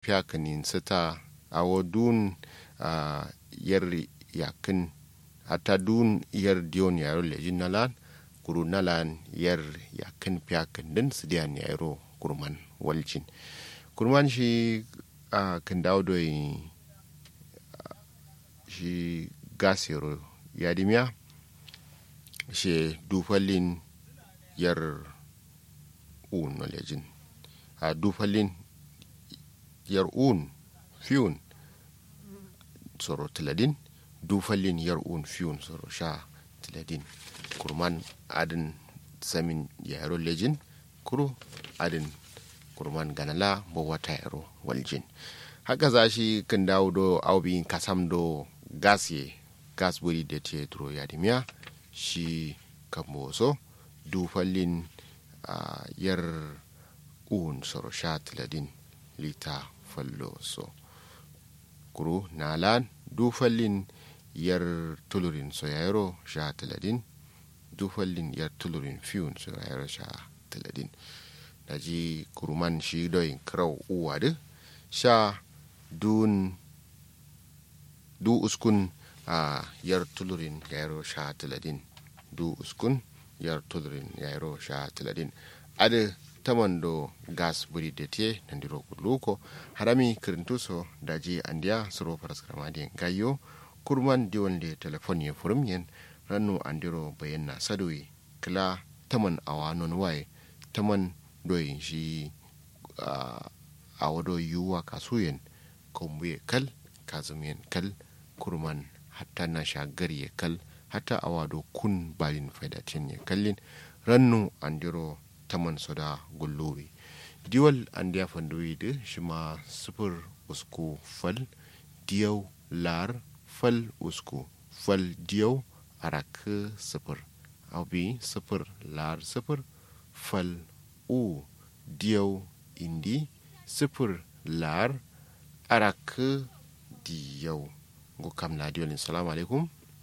piyakanin sita a dun uh, yar yakin hata dun yar diyon yaro lejin nalan kuru nalan yar yakin piyakan din su diyan yaro kurman waljin kurman shi uh, kan dawo da uh, shi gas yaro yadimiya shi dufalin yar un lejin a dufalin yar un fiyun soro tiladin dufalin yar un fiyun soro sha tiladin kurman adin samin yaro lejin kuro adin kurman ganala bo wata yaro waljin haka za shi kan dawo do aubin kasam do gas ye gas buri da te duro yadimiya shi kamboso dufalin uh, yar un soro sha tiladin lita fallo so kuro nalan dufallin yar tulurin so yayaro sha tiladin dufallin yar tulurin fiyun so yayaro sha tiladin daji kuruman shi doyin krau uwa de sha dun du uskun a uh, yar tulurin yayaro sha tiladin du uskun yar tulurin yayaro sha tiladin ade tamando gas buri da te nandiro luko harami kirintuso daji andiya suro paraskrama gayo kurman diwon le telefon ye furum yen rannu andiro bayan na sadoyi kila taman awa non waye taman doyin shi a wado yuwa kasuyen kombuye kal kazumiyen kal kurman hatta na shagar ye kal hatta awado kun balin faidatin ye kallin rannu andiro taman soda gullowi diwal an diya fandoyi da shi ma sufur usku fal diyau lar fal usku fal diyau arak sufur abi sufur lar sufur fal u diyau indi sufur lar arak diyau go kam na diwalin salamu alaikum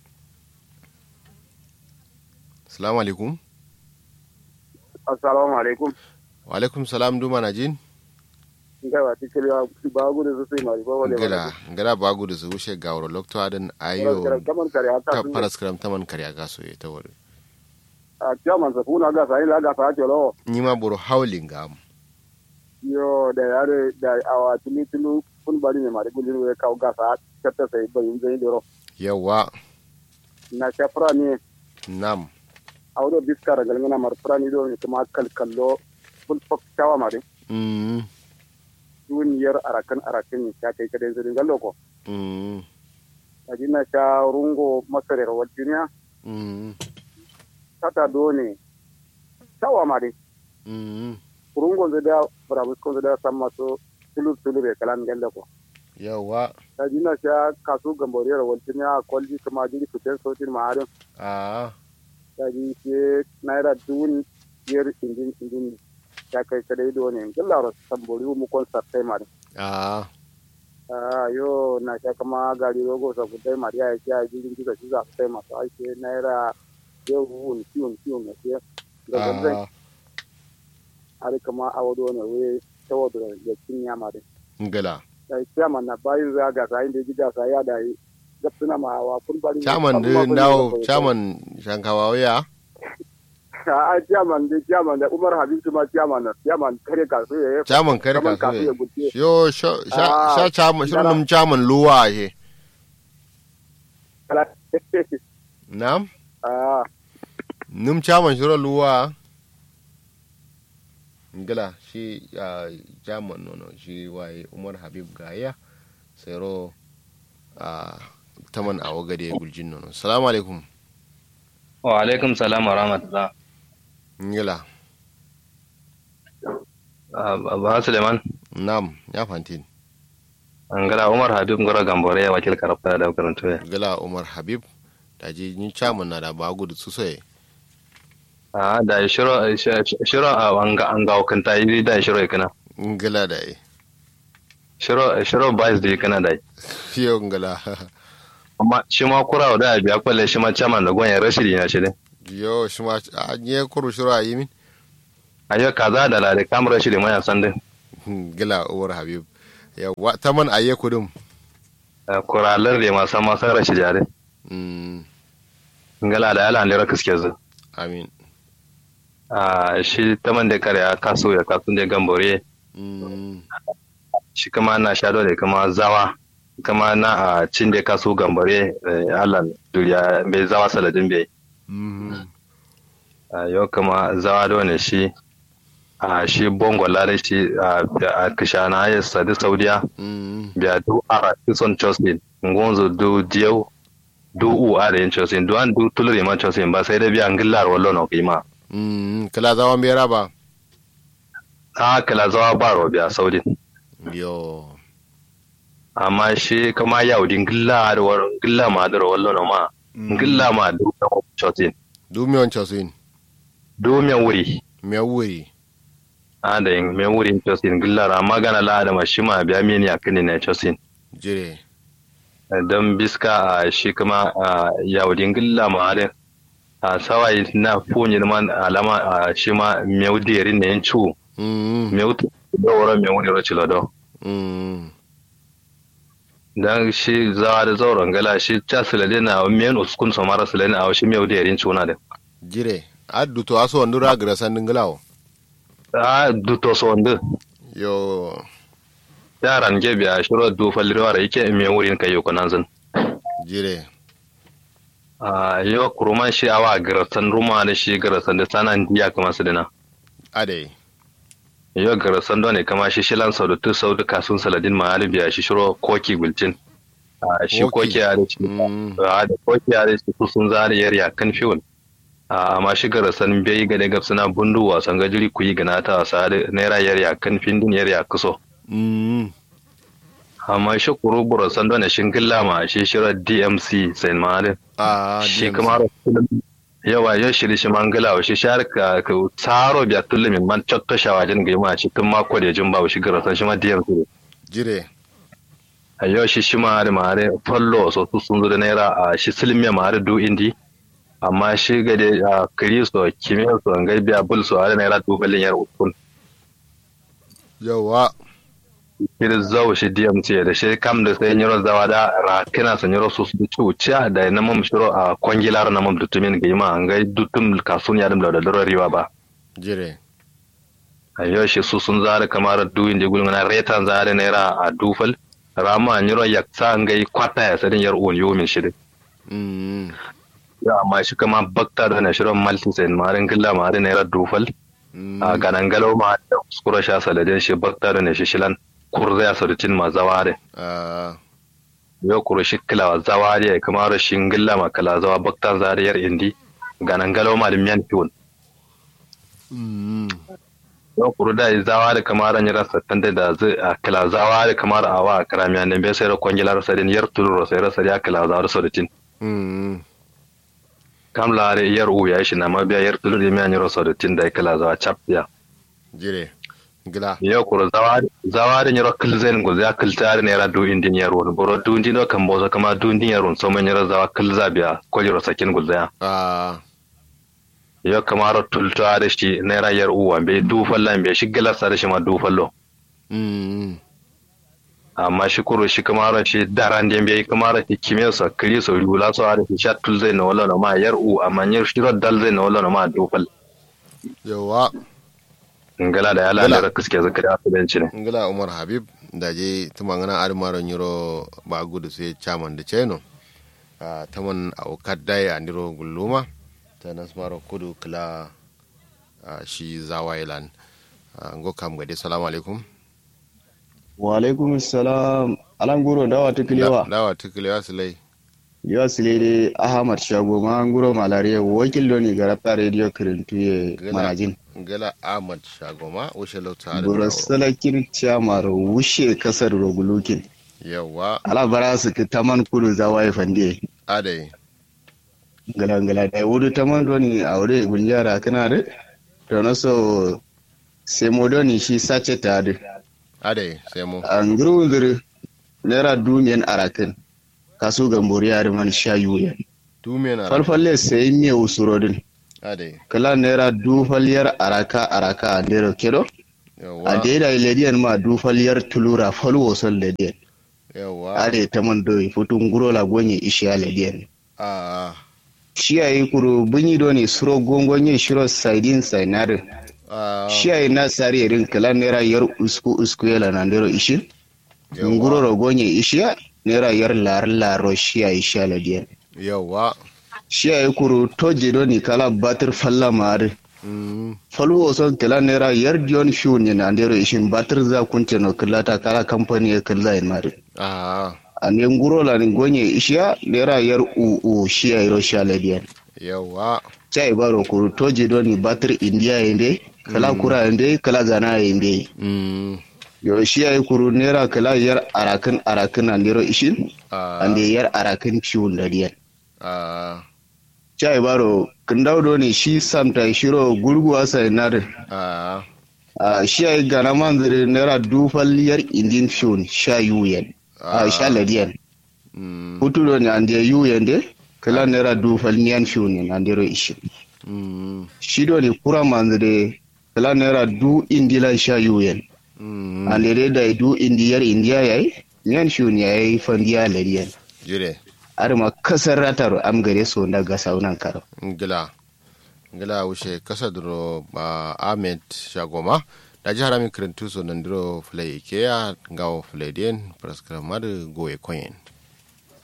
salamu alaikum assalamu alaikum wa alaikum salam duma na jin ngawa tikili bagu da su sai mari ba wale ngala ngala bagu da su wuce ga wuro lokto adan ayo kaman kare ata ta paraskram taman kare ga so ta wuri a chairman sa funa ga sai la ga sa jolo ni ma buru howling ga mu yo da yare da awa tulu tulu kun bari ne mari gulin we ka ga sa kata sai bayin zai doro yawa na shafra ne nam awdo biskara galngana mar prani do ni kuma kalkallo ful fok tawa mari mm duniyar arakan arakan ni ta kai kadan zai gallo ko mm ajina ta rungo masare rawaltinya mm tata do ne tawa mari mm rungo zai da brabus ko zai da samma so tulu tulu be kalan gallo ko yawa ajina ta kasu gamboriyar rawaltinya kwalji kuma jiri fitan sautin ma'arin a daji ke naira dun yer indin indin ta kai kadai do ne gallaro sambori mu kon sartai mari a ah yo na ta kama gari rogo sa kudai mari ya ya jirin jiga shi za su tai masu aike naira yau wun kiwon kiwon ne ke ga ganzan a ari kama awodo ne we tawodo da kinya mari ngala dai kiyama na bayin za ga sai da gida sai ya dai gapsuna ma wa kun bari chairman din dawo chairman shankawa ya a chairman da chairman da Umar Habib kuma chairman na chairman kare kasu ya chairman kare Chairman ka kasu ya so gutse yo sha sha Ah, sha chairman ngala. shirin chairman luwa he kala nam ah num chairman shirin luwa ngala shi a chairman nono shi waye umar habib gaya sero a taman a wagade guljin nono salamu alaikum wa alaikum salam wa rahmatullah ngala ba suleiman nam ya fantin ngala umar habib ngora gambore ya wakil karfa da karanto ya ngala umar habib da ji ni chairman na da bagu da su sai a da shiro shiro a wanga an ga kanta yi da shiro kana ngala da e shiro shiro bais da kana da fiyo ngala amma shi ma kura da biya kwalle shi ma chairman da gwan ya rashidi na shi ne yo shi ma a nye kuru shiru a yi min ayo kaza da la da kam rashidi ma ya san din ngala umar habib yawa taman aye kudum kuralar da masu masu rashi jare mm ngala da ala lera kiske zu amin a shi taman da kare a kaso ya kasun da gambore mm shi kama na shado da kama zawa kama na a cin da kaso gambare alan duriya bai zawa saladin bai mm a yau kama zawa da wani shi a shi bongo lare shi a kishana ya sadi saudiya mm biya du a kison chosin ngonzo du diyau du u a da yin chosin du an du tulure ma chosin ba sai da biya ngillar wallo no kima mm kala zawan bera ba a kala zawa ba ro biya saudin yo amma shi kama yaudin ngilla da war ngilla ma da wallo no ma ngilla ma du da chosin du mi on chosin du me wuri me wuri a da yin me wuri chosin ngillar amma gana la da ma shi ma biya mini akini ne chosin jire don biska a shi kuma a yaudin gilla ma da a sawai na funyin man alama a shi ma meu deri ne yin cu mm meu tu da wara meu ne ro do mm dan shi zawa da zauren gala shi ta silade na men uskun so mara silade a shi meu deri yin cuna da jire addu to aso ndura gra sandin nglawo a duto so ndu yo yaran ge biya shiro du falirwa da yake meu wurin kai ko nan zan jire a yo kuruman shi awa garasan ruma da shi garasan da sanan diya kamar su dina ade yo gara sando ne kama shi shilan sau da tu sau da kasun saladin ma biya shi shiro koki gulcin a shi Koki. koki ya da shi mm a da koki ya da shi su sun zari yar ya kan fiwon a amma shi gara san bai ga daga suna bundu wasan gajiri ku yi gana ta wasa da naira yar ya kan findin yar ya kuso mm amma shi kuru buro sando ne shin gilla ma shi shiro DMC sai ma da a shi kuma yawa yau shiri shi mangala wa shi shar ka ka tsaro biya tulli min man chotto shawajin ga ma shi tun mako da jin ba shi gara san shi ma DMC jire a yau shi shi mare mare fallo so su sun zo da naira a shi silmiya mare du indi amma shi ga da a kristo kimiyya so an biya bul so a naira du balin yar ukun yawa kiri zau shi DMC da shi kam da sai nyiro zawa da rakina sa nyiro su su cuciya da na mam shiro a kwangilar na mam dutumin ga ma an ga dutum kasun ya dum da da riwa ba jire a yau shi su sun zare kamar du indi gulma na retan zare naira a dufal rama nyiro yaksa an ga kwata ya sadin yar on yomin shi mm ya amma shi kama bakta da na shirin malti sai marin gilla marin naira dufal mm a ganan galau ma da kuskura sha saladin shi bakta da na shi shilan kurza ya sarutin ma zaware a yau kuro shi kila zaware ya kama rashin gilla ma kala zawa bakta zariyar indi ganan galau ma da miyan fiwon mm yau kuro da yi zawa da kama ran yara sattan da da zai a kila zawa da kama a wa karamiya ne bai sai da kwangilar sadin yar tuluro sai rasa ya kila zawa da sarutin mm kam lare yar u ya shi na mabiya yar tuluro ya miyan yaro sarutin da ya kila zawa cap ya jire gila yo kuro zawari nyoro kilzen go za kiltare ne ra du indin yaro boro du indin do kan bozo kama du indin yaro so man yaro zawa kilza biya ko yaro sakin go za a yo kama ro tultare shi ne ra yar uwa be du fallan be shi gila sare shi ma du fallo mm amma shi kuro shi kama ro shi daran den be kama ro shi kimiyya so kiri so rula so are shi shat tulzai no wala no ma yar u amma nyar shi ro dal zai no wala no ma du fal yawa ngala da yala Ngala. da kiske zakari asibanci ne ngila umar habib da je tumangana admaro nyiro ba gudu sai chairman da cheno a taman a ukaddai a niro gulluma ta nasmaro kudu kila a shi zawailan ngo kam gade salamu alaikum wa alaikum salam alan guro dawa tukulewa dawa tukulewa sulai yawa silede ahmad shago ma guro malariya wakil doni garabta radio kirintuye Gila. manajin gala ahmad shagoma ushe lauta guro salakin chamar wushe kasar rogulukin yawa ala bara su ki taman kudu zawaye fande adai gala gala da wudu taman doni aure gunjara kana de to no so sai mo doni shi sace ta de adai sai mu an guro wunzuri naira dumiyan arakin kasu gambori yare man shayu yan tumen ara falfalle sai miye usurodin adai kala naira dufaliyar araka araka a ndero kedo yawa ade da lediyan ma du falyar tulura falwo son lediyan yawa ade taman do futun guro la gonye ishiya lediyan a shiyayi kuru bunyi do ni suro gongonye shiro saidin sainare a shiyayi na sari irin kala nera yar usku usku yala na ndero ishi nguro ro gonye ishiya nera yar lar laro shiyayi ishiya lediyan yawa shiyayi kuru toje do ni kala batir falla mare mm falu son kala nera yar dion fiu ni na ndero ishin batir za kunce no kala ta kala company ya kala in mare a ane nguro la ni gonye ishiya nera yar u u shiyayi ro shiya lediyan yawa chai baro kuru toje do ni batir india inde kala kura inde kala zana inde mm yo shi ay kuru nera kala yar arakin arakin andiro ishin a ande yar arakin ciwon da diyan a chai baro kindaw do ni shi samta shiro gurgu asa inar a a shi ay gana manzire nera dufal yar indin fiun sha yuyen a sha ladiyan mm hutu do ni ande yuyen de kala nera dufal niyan fiun andiro ishin mm shi do ni kura manzire kala nera du indila sha yuyen mm andere da du indiyar indiya yayi nyan shun yayi fandiya lariyan jire arma kasar ratar am gare so na ga saunan karo ngila ngila wuce kasa duro ba ahmed shagoma da jihar amin kirintu so nan duro fulai ikeya ngawo fulai den praskara madu goye koyen